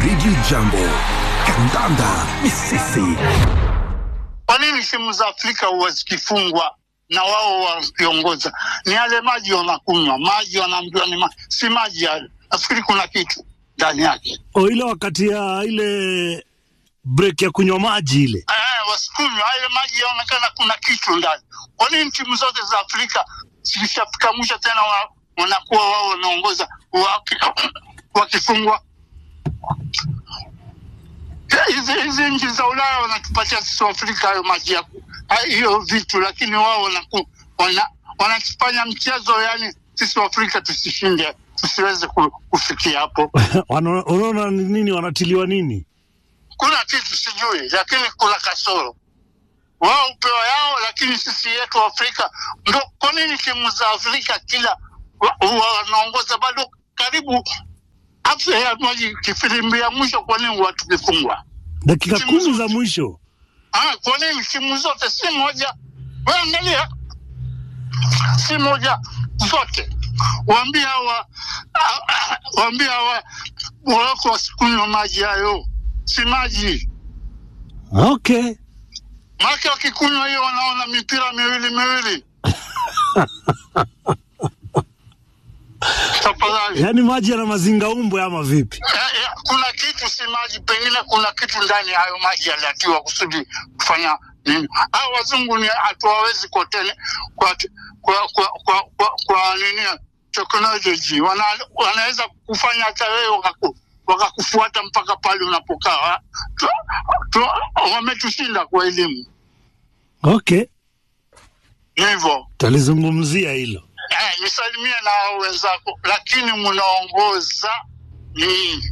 Radio Jambo, kandanda ni sisi. Kwa nini timu za Afrika huwa zikifungwa na wao wakiongoza? Ni yale maji wanakunywa, maji wanaambiwa ni ma... si maji yale. Nafikiri kuna kitu ndani yake. O, ile wakati ya ile break ya kunywa maji ile Eh, wasikunywa ile maji, yaonekana kuna kitu ndani. Kwa nini timu zote za Afrika zikishafika mwisho tena wa, wanakuwa wao wanaongoza waki, wakifungwa? Hizi hizi nchi za Ulaya wanatupatia sisi Afrika hayo maji ya ku- hayo- hiyo vitu, lakini wao wanaku, wana, wanatufanya mchezo, yani sisi Afrika tusishinde, tusiweze ku- kufikia hapo. Wana- unaona ni nini wanatiliwa nini? kuna kitu sijui, lakini kuna kasoro. Wao upewa yao, lakini sisi yetu Afrika ndo. Kwa nini timu za Afrika kila wa- huwa wanaongoza bado karibu afya ya maji kifilimbi ya mwisho? Kwa nini watu kifungwa? Dakika Timu kumi zote. za mwisho Ah, kwa nini timu zote si moja? Wewe angalia, si moja zote. Waambie hawa ah, ah, waambie hawa Moroko wasikunywa maji hayo, si maji okay. Maake wakikunywa hiyo wanaona mipira miwili miwili. Tafadhali. Yaani maji yana mazingaumbwe ama vipi? Eh, eh, kuna kitu si maji, pengine kuna kitu ndani ya hayo maji yaliatiwa kusudi kufanya nini. Hao wazungu ni hatuwawezi kotene kwa kwa kwa kwa, kwa, kwa nini technology wana, wanaweza kufanya hata wewe wakaku, wakakufuata mpaka pale unapokaa. Tu- tu- Wametushinda kwa elimu, Okay, ni hivyo. talizungumzia hilo. Eh, nisalimie na hao wenzako, lakini mnaongoza ni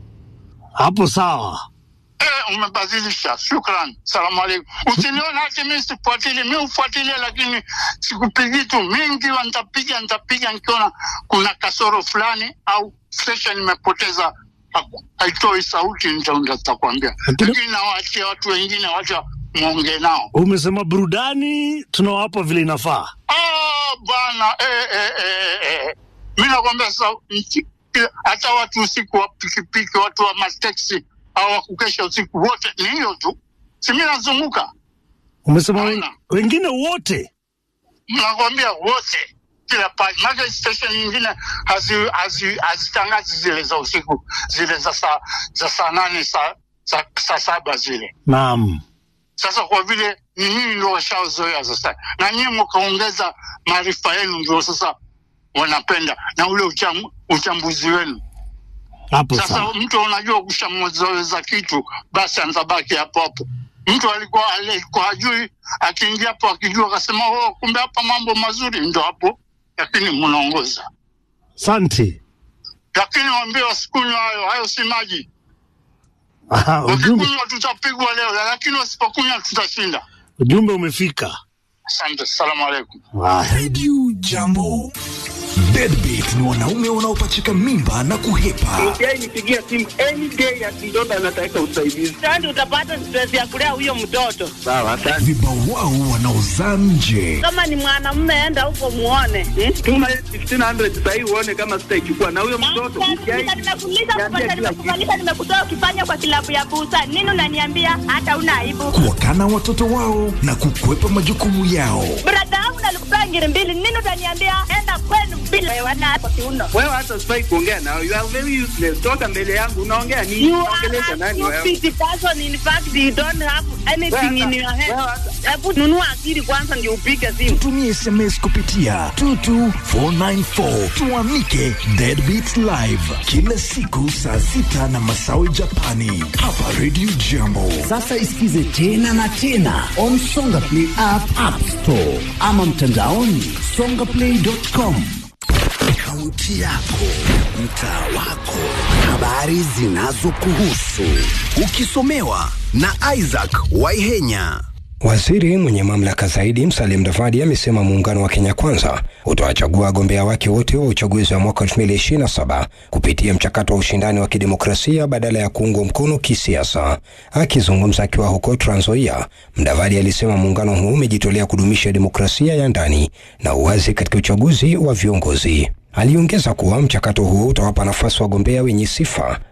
Hapo sawa. eh, umebadilisha. Shukran, salamu alaikum. Usiniona hati mi sifuatili, mi ufuatilia, lakini sikupigi tu mingi, wa nitapiga nitapiga nikiona kuna kasoro fulani au session imepoteza haku- haitoi sauti, nita- nitakwambia, Lakini- lakini nawaachia watu wengine, wacha mwongee nao. Umesema burudani tunawapa vile inafaa. Ah, bwana eh, eh, eh, eh. Mi nakwambia sasa, nchi- kila- hata watu usiku wa pikipiki, watu wa mateksi au wakukesha usiku, wote ni hiyo tu, si mi nazunguka, Umesema wen, Hauna. wengine wote nakwambia wote kila pale, maana station nyingine hazi- hazi- hazitangazi zile za usiku, zile za saa za saa nane saa saa saa saba zile naam. Sasa kwa vile ni nyinyi ndio washaozoea sasa, na nyinyi mkaongeza maarifa yenu, ndio sasa wanapenda na ule ucham, uchambuzi wenu. Hapo Sasa sawa. mtu unajua kushamzoeza kitu, basi anabaki hapo hapo. Mtu alikuwa alikuwa hajui, akiingia hapo akijua, akasema oh, kumbe hapa mambo mazuri, ndio hapo, lakini mnaongoza. Asante. Lakini waambie wasikunywa hayo, hayo si maji. Aha, ujumbe, Wakikunywa tutapigwa leo, lakini wasipokunywa tutashinda. ujumbe umefika. Asante, salamu alaikum. Haya. Radio Jambo. Deadbeat ni wanaume wanaopachika mimba na kuhepa. Yeye nipigia simu any day akidonda anataka usaidizi. Sasa utapata stress ya kulea huyo mtoto. Sawa, asante. Vibawao wanaozaa nje. Kama ni mwanamume, enda huko muone. Hmm? Tuma 1500 sasa hivi uone kama sitaichukua na huyo mtoto. Nimekuuliza, nimekuuliza, Niambia kupata, kila nimekuvalisha, nimekutoa ukifanya kwa kilabu ya busa. Nini unaniambia hata una aibu? Kuwakana watoto wao na kukwepa majukumu yao. Brada yangu nalikupea ngiri mbili. Nini utaniambia enda kwenu bila wewe na kwa kiuno. Wewe hata sifai kuongea nao. You are very useless. Toka mbele yangu unaongea nini? You Unaongelesha are a nani wewe? stupid person. In fact, you don't have anything in your head. Wewe hata- Hebu nunua akili kwanza ndio upige simu. Tumie SMS kupitia 22494 tuamike Deadbeat Live kila siku saa sita na masawi Japani hapa Radio Jambo. Sasa isikize tena na tena on Songa Play app, app store ama mtandaoni songaplay.com. Kaunti yako, mtaa wako, habari zinazokuhusu, ukisomewa na Isaac Waihenya. Waziri mwenye mamlaka zaidi Musalia Mudavadi amesema muungano wa Kenya Kwanza utawachagua wagombea wake wote wa uchaguzi wa mwaka 2027 kupitia mchakato wa ushindani wa kidemokrasia badala ya kuungwa mkono kisiasa. Akizungumza akiwa huko Trans Nzoia, Mudavadi alisema muungano huu umejitolea kudumisha demokrasia ya ndani na uwazi katika uchaguzi wa viongozi. Aliongeza kuwa mchakato huo utawapa nafasi wagombea wenye sifa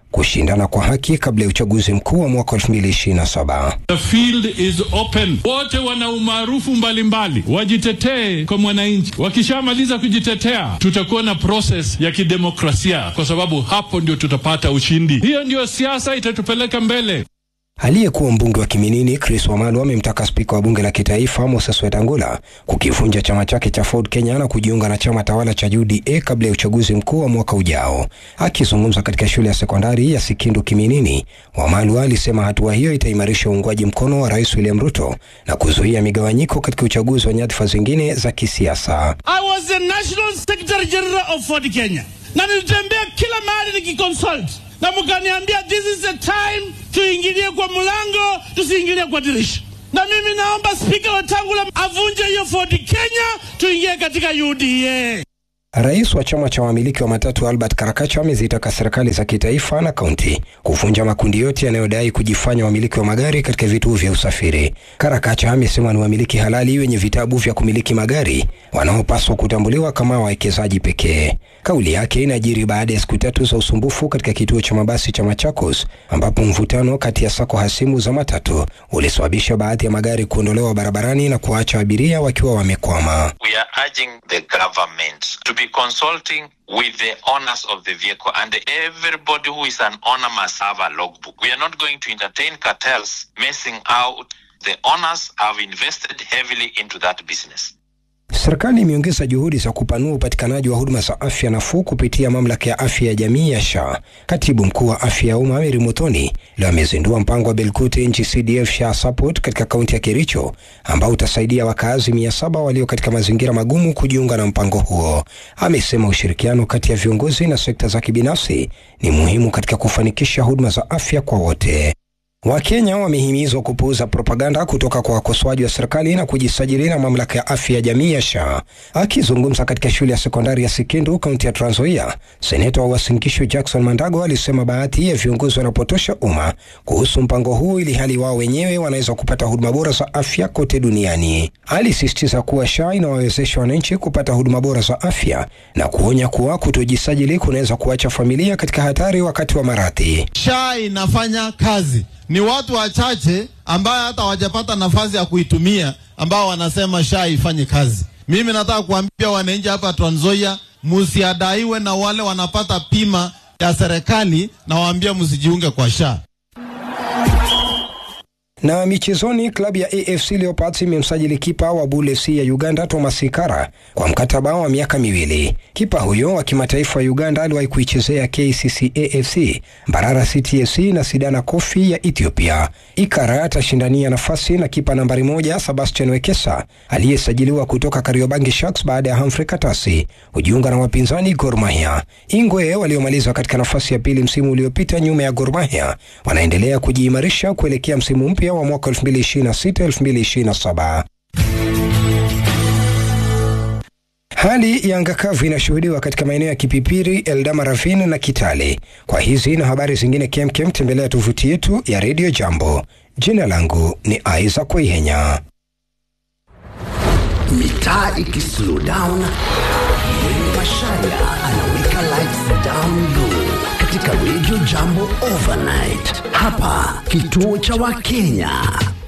kushindana kwa haki kabla ya uchaguzi mkuu wa mwaka 2027. The field is open. Wote wana umaarufu mbalimbali, wajitetee kwa mwananchi. Wakishamaliza kujitetea, tutakuwa na process ya kidemokrasia, kwa sababu hapo ndio tutapata ushindi. Hiyo ndio siasa itatupeleka mbele. Aliyekuwa mbunge wa Kiminini Chris Wamalu amemtaka spika wa bunge la kitaifa Moses Wetangula kukivunja chama chake cha Ford Kenya na kujiunga na chama tawala cha UDA kabla ya uchaguzi mkuu wa mwaka ujao. Akizungumza katika shule ya sekondari ya Sikindu Kiminini, Wamalu alisema hatua hiyo itaimarisha uungwaji mkono wa Rais William Ruto na kuzuia migawanyiko katika uchaguzi wa nyadhifa zingine za kisiasa. I was the National Secretary General of Ford Kenya, na nilitembea kila mahali nikiconsult, na mkaniambia this is the time tuingilie kwa mlango, tusiingilie kwa dirisha. Na mimi naomba Spika Wetangula avunje hiyo Ford Kenya, tuingie katika UDA. Rais wa chama cha wamiliki wa matatu Albert Karakacha amezitaka serikali za kitaifa na kaunti kuvunja makundi yote yanayodai kujifanya wamiliki wa magari katika vituo vya usafiri. Karakacha amesema ni wamiliki halali wenye vitabu vya kumiliki magari wanaopaswa kutambuliwa kama wawekezaji pekee. Kauli yake inajiri baada ya siku tatu za usumbufu katika kituo cha mabasi cha Machakos, ambapo mvutano kati ya sako hasimu za matatu ulisababisha baadhi ya magari kuondolewa barabarani na kuacha abiria wakiwa wamekwama. we are urging the government to be consulting with the owners of the vehicle and everybody who is an owner must have a logbook. We are not going to entertain cartels messing out. The owners have invested heavily into that business. Serikali imeongeza juhudi za kupanua upatikanaji wa huduma za afya nafuu kupitia mamlaka ya afya ya jamii ya SHA. Katibu mkuu wa afya ya umma Mary Muthoni leo amezindua mpango wa Belkute nchi CDF SHA Support katika kaunti ya Kericho ambao utasaidia wakazi mia saba walio katika mazingira magumu kujiunga na mpango huo. Amesema ushirikiano kati ya viongozi na sekta za kibinafsi ni muhimu katika kufanikisha huduma za afya kwa wote. Wakenya wamehimizwa kupuuza propaganda kutoka kwa wakosoaji wa serikali na kujisajili na mamlaka ya afya ya jamii ya SHA. Akizungumza katika shule ya sekondari ya Sikindu, kaunti ya Trans Nzoia, seneta wa Uasin Gishu Jackson Mandago alisema baadhi ya viongozi wanapotosha umma kuhusu mpango huu ili hali wao wenyewe wanaweza kupata huduma bora za afya kote duniani. Alisisitiza kuwa SHA inawawezesha wananchi kupata huduma bora za afya na kuonya kuwa kutojisajili kunaweza kuacha familia katika hatari wakati wa maradhi. SHA inafanya kazi. Ni watu wachache ambayo hata hawajapata nafasi ya kuitumia ambao wanasema SHA ifanye kazi. Mimi nataka kuambia wananchi hapa Trans Nzoia, msiadaiwe na wale wanapata pima ya serikali na waambia msijiunge kwa SHA. Na michezoni, klabu ya AFC Leopards imemsajili kipa wa Bull FC ya Uganda Thomas Ikara kwa mkataba wa miaka miwili. Kipa huyo wa kimataifa wa Uganda aliwahi kuichezea KCC AFC, Mbarara City FC na Sidana Kofi ya Ethiopia. Ikara atashindania nafasi na kipa nambari moja Sebastian Wekesa aliyesajiliwa kutoka Kariobangi Sharks baada ya Humphrey Katasi kujiunga na wapinzani Gor Mahia. Ingwe waliomaliza katika nafasi ya pili msimu uliopita nyuma ya Gor Mahia wanaendelea kujiimarisha kuelekea msimu mpya wa mwaka 2026-2027. Hali ya anga kavu inashuhudiwa katika maeneo ya Kipipiri, Eldama Ravine na Kitale. Kwa hizi na habari zingine kemkem, tembelea tovuti yetu ya Radio Jambo. Jina langu ni Isaac Waihenya. Mitaa ikislow down, Mwenge Masharia anaweka lights down low katika Radio Jambo Overnight. Hapa kituo cha Wakenya